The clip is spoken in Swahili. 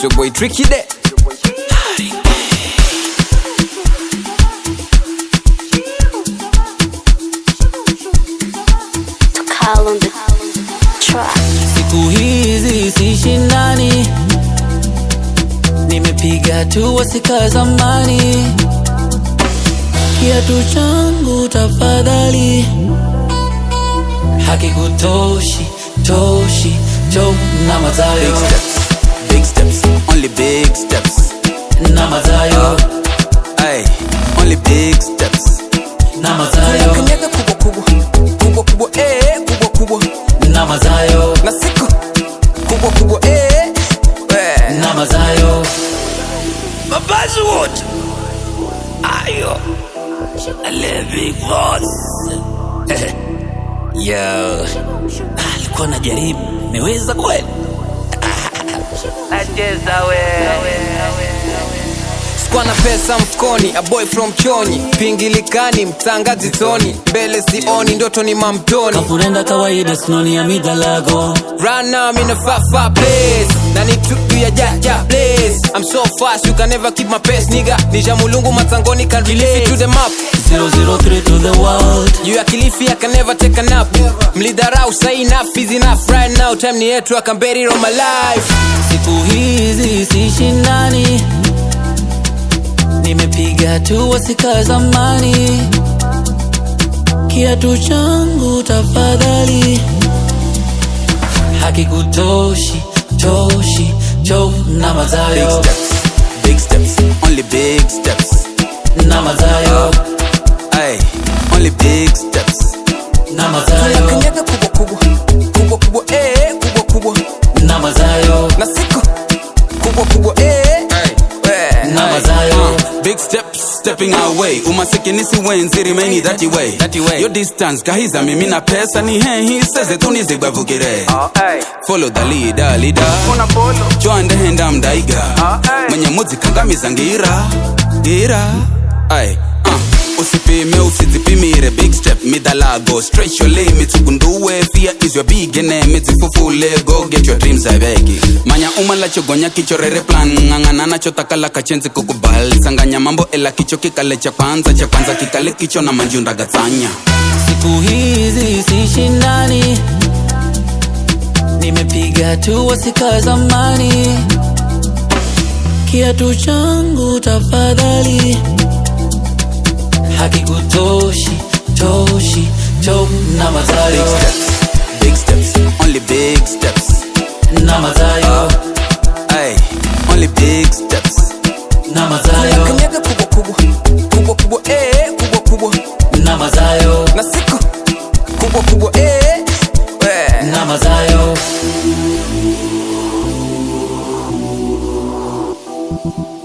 your boy Tricky there. to call on the track. siku hizi sishindani nimepiga tu wasika zamani kiatu changu tafadhali hakikutoshi toshi to na Big mazayo steps, big steps, only big steps. na mazayo Ay, only big steps. na mazayo Kanyaga kubwa kubwa, kubwa kubwa, eh, kubwa kubwa. na mazayo Na siku kubwa kubwa, eh, we. na mazayo Mabazi wote. Ayo. Levi Boss. Yo. Ah, alikuwa najaribu meweza kweli nacheza Sikuwa na pesa mfukoni, a boy from Chonyi, pingilikani, mtangazi toni, mbele sioni, ndoto ni mamtoni. kafurenda kawaida sinoni ya midalago Right now I'm in a far far place Na ni tupu ya jaja place I'm so fast you can never keep my pace nigga Nisha mulungu matangoni can relate to the map 003 to the world You ya kilifi I can never take a nap Mlidharau say enough is enough right now Time ni yetu I can bet it on my life siku hizi sishindani nimepiga tu wasika zamani kiatu changu tafadhali hakikutoshi toshi to na Big mazayo steps, big steps, only big steps na mazayo Ay, only big steps na mazayo Kanyaga kubwa kubwa, kubwa kubwa eh, kubwa kubwa na mazayo Na siku kubwa kubwa eh, we. na mazayo Uh, big steps stepping our way umasikini si wenzi remain that way That way. yo distance gahiza mimi na pesa ni hehi seze tunizibwavugire follow the leader leader chwandehenda mdaiga mwenye muzika ngamiza ngira ngira ay uh. usipime usizipimire big step midalago stretch your limits ugunduwe fear is your big enemy zifufule go get your dreams abegi manya umala chogonya kichorere plan ng'ang'ana nacho takala kachenzi kukubali sanganya mambo ela kicho kikale cha kwanza cha kwanza kikale kicho na manjunda gatsanya siku hizi sishindani nimepiga tu wasika zamani kiatu changu tafadhali hakikutoshi toshi to na big mazayo steps big steps only big steps na mazayo Ay, only big steps na mazayo Kanyaga kubwa kubwa, kubwa kubwa eh, kubwa kubwa na mazayo Na siku kubwa kubwa eh, we. na mazayo